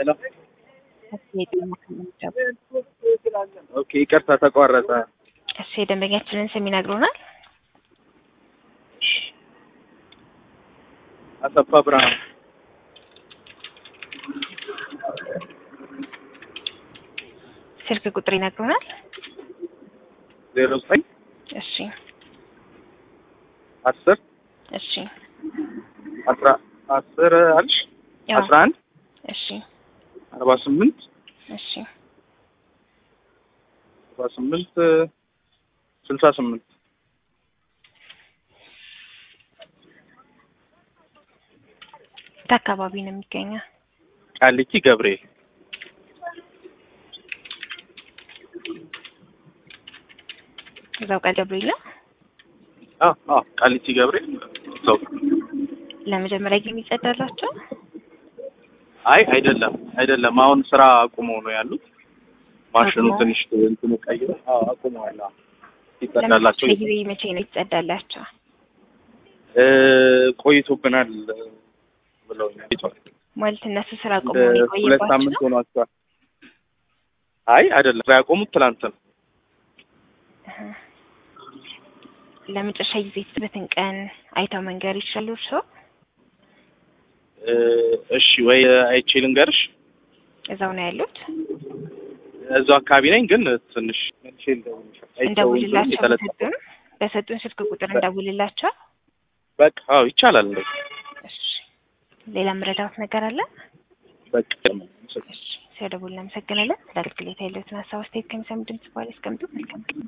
ሄሎ ኦኬ፣ ይቅርታ ተቋረጠ። እሺ የደንበኛችንን ስም ይነግሩናል? አሰፋ ብርሃን ስልክ ቁጥር ይነግሩናል? ዜሮ ዘጠኝ እሺ አስር እሺ አስራ አስር አልሽ ያው አስራ አንድ እሺ አርባ ስምንት እሺ አርባ ስምንት ስልሳ ስምንት የት አካባቢ ነው የሚገኘው? ቃሊቲ ገብርኤል እዛው ቃል ገብርኤል ነው። አ አ ቃሊቲ ገብርኤል ሰው ለመጀመሪያ ጊዜ የሚጸዳላቸው አይ አይደለም አይደለም አሁን ስራ አቁመው ነው ያሉት ማሽኑ አቁመው? ትንሽ እንትኑ ቀይሮ አዎ አቁመዋል አዎ ይጸዳላቸው ለመጀመሪያ ጊዜ መቼ ነው ይጸዳላቸው? እ ቆይቶብናል ብለውኛል ይቷል ማለት እነሱ ስራ አቁመው ነው ሁለት የቆየባቸው? ሳምንት ሆኗቸዋል አይ አይደለም ስራ ያቆሙት ትላንት ነው እህ። ለመጨረሻ ጊዜ የትበትን ቀን አይተው መንገር ይችላሉ እርስዎ? እ እሺ ወይ አይቼ ልንገርሽ እዛው ነው ያሉት? እዛው አካባቢ ነኝ ግን ትንሽ መልሼ ልደውልልሽ አይቼው እንደውልላቸው የተለጠፈ በሰጡን በሰጡን ስልክ ቁጥር እንደውልላቸው። በቃ አዎ ይቻላል እንደው እሺ ሌላ ምረዳውት ነገር አለ? በቃ እሺ ሲያደውል እናመሰግናለን። ለአገልግሎት ያለዎትን ሀሳብ አስተያየት ከሚሰሙ ድምጽ በኋላ ያስቀምጡ። መልካም ቀን